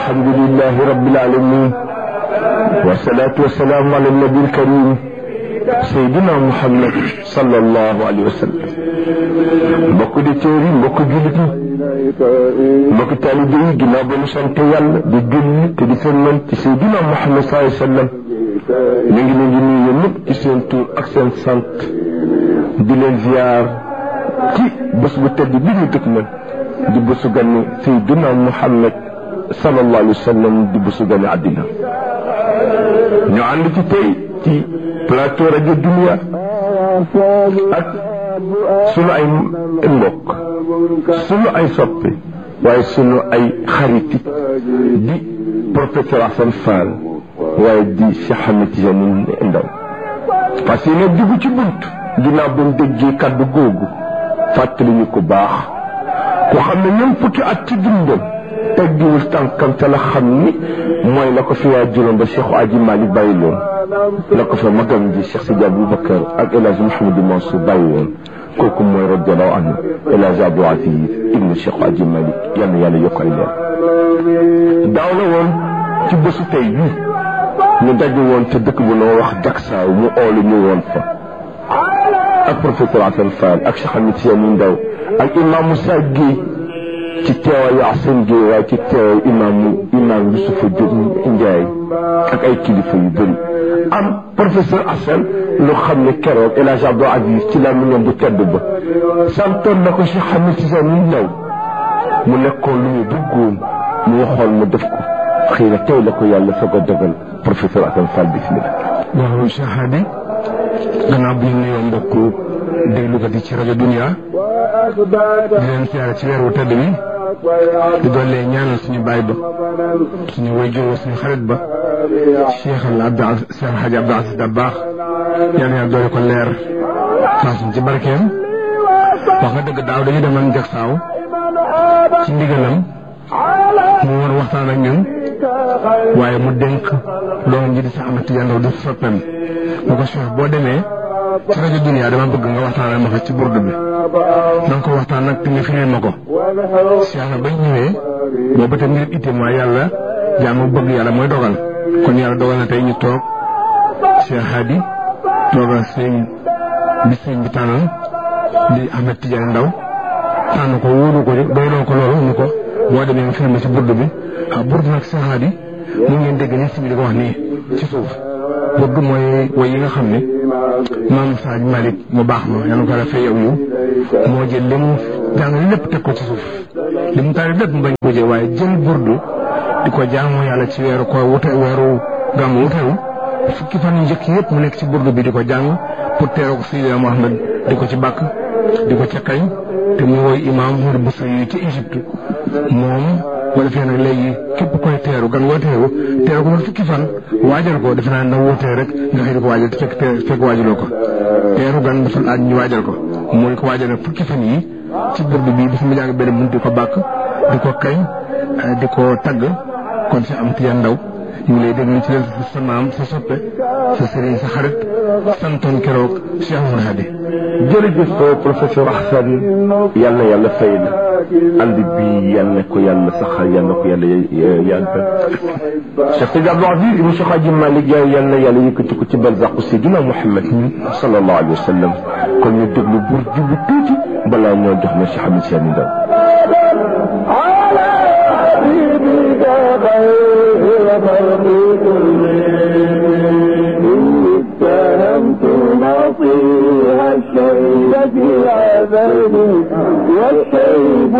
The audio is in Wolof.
الحمد لله رب العالمين والصلاة والسلام على النبي الكريم سيدنا محمد صلى الله عليه وسلم mbokk di téeri mbokk jullit yi mbokk taalibe yi ginnaaw ba ñu sant yàlla di julli te di sëlmal ci Seydina Muhammad sallallahu alayhi wa sallam ñu ngi leen di nuyu ñëpp ci seen tur ak seen sant di leen ziar ci bés bu tedd bi ñu dëkk man di bésu gane Seydina Muhammad sallallahu alayhi wa sallam di bésu gane àddina ñu ànd ci tey ci plateau rajo Dunia ak sunu ay mbokk sunu ay soppe waaye sunu ay xariti di professeur Assane Fall waaye di Cheikh Ahmed Tidiane Ndaw parce que nag dugg ci bunt ginnaaw ba mu déggee kaddu googu fàttali ñu ko baax ku xam ne ñoom fukki at ci dundam teggiwul tànkam te la xam ni mooy la ko fi waa juróom ba Cheikh Aji Malick bàyyi loon la ko fa magam ji Cheikh Sidi Aboubacar ak El Hadj Mouhamadou Mansour bàyyi woon kooku mooy radiallahu anhu El Hadj Abdou Aziz ibnu Cheikh Aji Malick yal na yàlla yokk ay leer daaw la woon ci bésu tey bii ñu daje woon te dëkk bu noo wax Daksaaw mu oolu ñu woon fa ak professeur Assane Fall ak Cheikh Ahmed Tidiane Ndaw ak imam Moussa Guèye ci teewaayu Assane Guèye waaye ci teewaayu imaamu imaam Youssoufa Diop Ndiaye ak ay kilifa yu bëri am professeur Assane lu xam ne keroog El Hadj Abdou Aziz ci la mu bu tedd ba santoon na ko Cheikh Ahmed Tidiane Ndaw mu nekkoon lu mu bëggoon mu waxoon mu def ko xëy na tey la ko yàlla soog a dogal professeur Assane Fall bismillah waaw Cheikh Hadi gannaaw bi ñu nuyoo mbokk déglukat yi ci rajo Dunia di leen siyaare ci weer wu tedd wi di doole ñaanal suñu baay ba suñu wayjur suñu xarit ba Cheikh al Abdou Cheikh El Hadj Abdou Aziz Dabakh yal na yàlla doole ko leer faasuñ ci barkeem wax nga dëgg daaw dañu demoon Jaksaaw ci ndigalam mu war waxtaan ak ñun waaye mu dénk doomam ji di Cheikh Ahmed Tidiane Ndaw di soppeem bu ko Cheikh boo demee ci rajo Dunia dama bëgg nga waxtaanal ma fa ci burdu bi na nga ko waxtaan nag te nga firil ma ko Cheikh na bañ ñëwee boobu te mbir itte mooy yàlla jaamu bëgg yàlla mooy dogal kon yàlla dogal na tey ñu toog Cheikh Hadi toogal sëñ bi sëñ bi tànnal di Ahmed Tidiane Ndaw tànn ko wóolu ko doyloo ko loolu ni ko boo demee nga firil ma ci burdu bi ah burdu nag Cheikh Hadi mu ngeen dégg ni si bi di ko wax nii ci suuf burdu mooy woy yi nga xam ne maam Saaj Malick mu baax ma yàlla ko la fay yow yu moo jël li mu jàng lépp teg ko ci suuf li mu taari lépp mu bañ ko jël waaye jël burdu di ko jaamoo yàlla ci weeru ko wute weeru gàmmu wutewu fukki fan yu njëkk yëpp mu nekk ci burdu bi di ko jàng pour teeroo ko Seydina Mohamed di ko ci bàkk di ko ca kañ te mu woy imaam Mouride Boussa yi ci Égypte moom wala fee nag léegi képp koy teeru gan woo teeru teeru ko fukki fan waajal ko defe naa na wootee rek nga xëy di ko waajal te fekk fekk waajaloo ko teeru gan dafa laaj ñu waajal ko mooy ko waajal nag fukki fan yi ci burdu bi dafa mu jàng benn mun di ko bàkk di ko kañ di ko tagg kon si am Tidiane Ndaw ñu ngi lay déglu ci leen sa maam sa soppe sa sëriñ sa xarit santoon keroog Cheikh Oumar Hadi jërëjëf professeur Assane yal na yàlla fay la ànd bi yal na ko yàlla saxal yal na ko yàlla yàggal Cheikh Sidi Abdou Aziz ibn Cheikh Hadji Malick Yaay yal na yàlla yëkkati ko ci barzaqu Seydina Muhammad sallallahu alayhi wa sallam kon ñu déglu bur jubu tuuti balaa ñoo jox na Cheikh Ahmed Tidiane Ndaw نصيها الشيب في عذابي والشيب